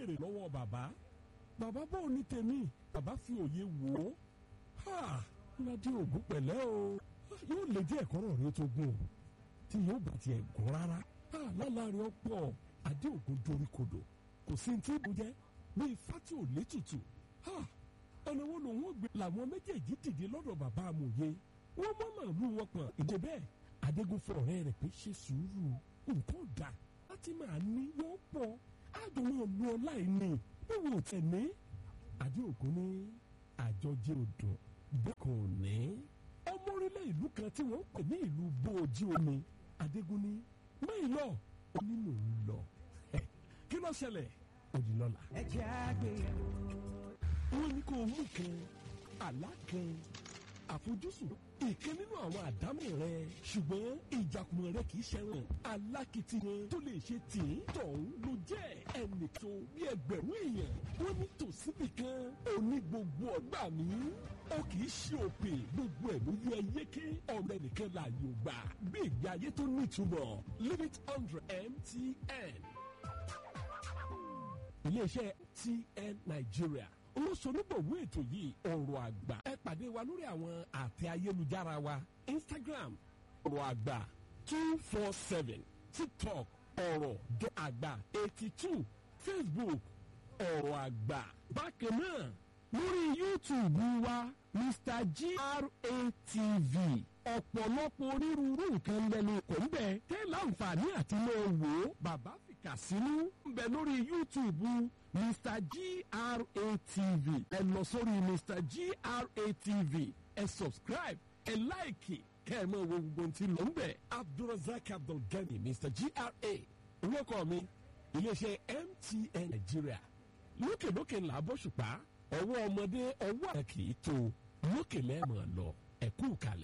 béèrè lọ́wọ́ bàbá bàbá bò ní tèmi bàbá fi òye wò ó ha ládé ògún pẹ̀lẹ́ o yóò lè jẹ́ ẹ̀kọ́ rẹ̀ tó gùn o tí yóò bá tiẹ̀ gùn rárá ha lálàárín ọ̀pọ̀ adé ògún dorí kodò kò sí ti bù jẹ́ bí ifá tí ò létùtù ha ọ̀nà wo lòun ò gbé làwọn méjèèjì dìde lọ́dọ̀ bàbá amòye wọ́n mọ́ màálù wọn pọ̀n ìdè bẹ́ẹ̀ adégún fún ọ̀rẹ́ rẹ̀ pé ṣe sùúrù nǹkan dà láti máa ní wọ́n pọ̀ àdùnmọ̀ ọ̀lú ọ̀la ìní wíwò tẹ̀ ní adé ògún ní àjọjẹ odò bẹ́ẹ̀ kò ní ọmọ orílẹ̀ ìlú kan tí wọ́n ń pè ní ìlú bóòjì omi adégún ní mẹ́yìn lọ ó ní mò ń lọ kí ló ṣẹlẹ̀ òdìlọ́la. ẹ jẹ́ àgbéyẹ̀wò. wọ́n ní kó o mú kan àlá kan àfojúsùn ìkan nínú àwọn àdámọ̀ rẹ ṣùgbọ́n ìjàkùmọ̀ rẹ kì í ṣẹ̀wọ̀n alákìtìyàn tó lè ṣe tì í tọ̀hún ló jẹ́ ẹnìkan bí ẹgbẹ̀rún èèyàn wọ́n ní tòsíbì kan òní gbogbo ọgbà mi ó kì í ṣe òpè gbogbo ẹ̀ ló yẹ yéké ọ̀rẹ́ nìkan láàyò gbà bí ìgbé ayé tó nítumọ̀ limit hundred mtn iléeṣẹ́ tn nigeria olóṣonígbòwé ètò yìí ọ̀rọ̀ àgbà ẹ pàdé wa lórí àwọn àtẹ ayélujára wa instagram ọ̀rọ̀ àgbà two four seven tiktok ọ̀rọ̀ dọ́ àgbà eighty two facebook ọ̀rọ̀ àgbà bákan náà lórí youtube wa mr gratv ọ̀pọ̀lọpọ̀ onírúurú nǹkan lẹ́nu kò ń bẹ̀ tẹ́ láǹfààní àti lọ wò ó bàbá fìkà sínú ń bẹ lórí youtube mr gratv ẹ lọ sórí mr gratv ẹ subscribe ẹ láìkì kẹ́ ẹ mọ̀ wo gbogbo tí ló ń bẹ̀ abdulrasaq abdulgani mr gra orúkọ mi iléeṣẹ́ mtn nigeria lókèlókè ńlá bọ́ṣùpá ọwọ́ ọmọdé ọwọ́ àkì í tó lókè lẹ́ẹ̀mọ̀ lọ ẹ̀kú kalẹ̀.